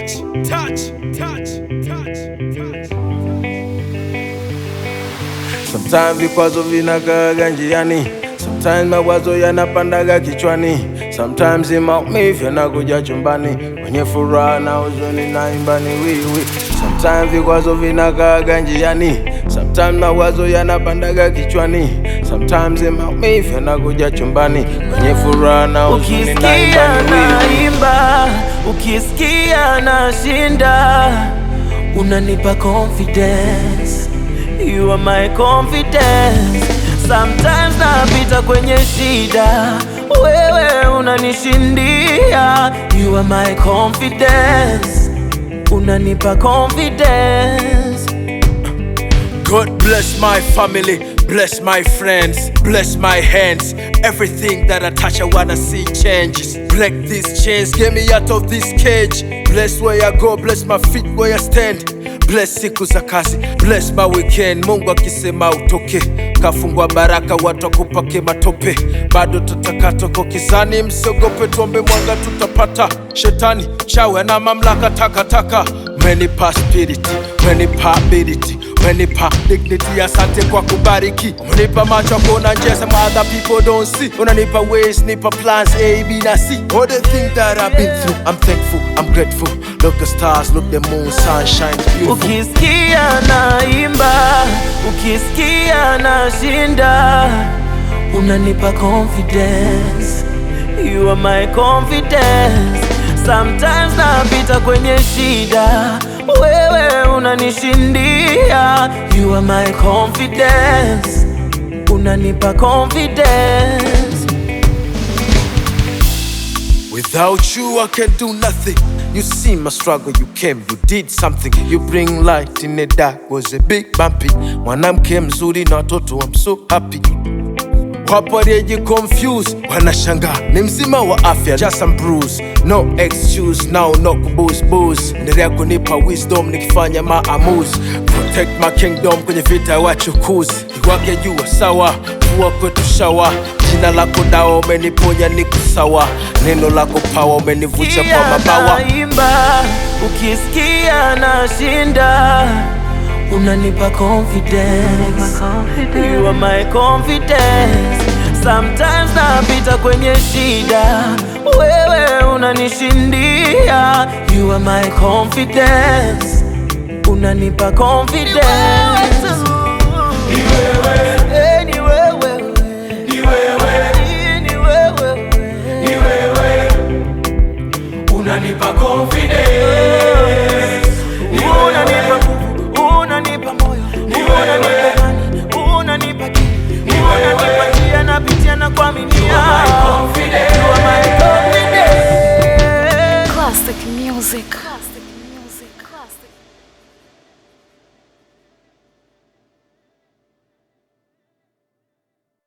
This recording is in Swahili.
touch, touch, touch, touch, touch. Sometimes vikwazo vinakaaga njiani, sometimes mawazo yanapandaga kichwani, sometimes maumivu yanakuja chumbani, kwenye furaha na huzuni naimba ni wiwi. Sometimes vikwazo vinakaaga njiani, sometimes mawazo yanapandaga kichwani, sometimes maumivu yanakuja chumbani, kwenye furaha na huzuni naimba Ukisikia ni wiwi. naimba, ukisikia nashinda, unanipa confidence. You are my confidence. Sometimes napita kwenye shida, wewe unanishindia. You are my confidence. Unanipa confidence. God bless my family, bless my friends, bless my hands. Everything that I touch, I wanna see changes. Break these chains, get me out of this cage. Bless where I go, bless my feet where I stand. Bless siku za kazi, bless my weekend. Mungu akisema utoke, kafungwa baraka, watu wakupake matope. Bado tutakatoko kizani, msiogope, tuombe mwanga tutapata. Shetani chawe na mamlaka takataka, umenipa spirit, umenipa ability umenipa dignity, asante kwa kubariki. Umenipa macho ya kuona njia some other people don't see. Unanipa ways, nipa plans A, B na C. All the things that I've been through, I'm thankful, I'm grateful. Look the stars, look the moon, sunshine, beautiful. Ukisikia naimba, ukisikia nashinda, unanipa confidence. You are my confidence. Sometimes napita kwenye shida, wewe unanishindia. You are my confidence. Unanipa confidence. Without you, I can do nothing. You see my struggle, you came, you did something. You bring light in the dark, was a big bumpy. Mwanamke mzuri na watoto, I'm so happy. Wapo walioji confuse, wanashangaa ni mzima wa afya, just some bruise, no excuse, now no kubooze booze. Endelea kunipa wisdom nikifanya maamuzi, protect my kingdom kwenye vita ya wachukuzi. Iwake jua sawa, mvua kwetu shawa. Jina lako dawa, umeniponya niko sawa. Neno lako pawa, umenivucha kwa mabawa. naimba, ukisikia nashinda, unanipa confidence. You are my confidence. Sometimes napita kwenye shida, wewe unanishindia. You are my confidence. Unanipa confidence. Eh, ni wewe. Ni wewe. Unanipa confidence. Unanipa nguvu, unanipa moyo, unanipa imani, unanipa akili, unanipa njia napitia na kuaminia. You are my confidence. Classic music. Classic music. Classic.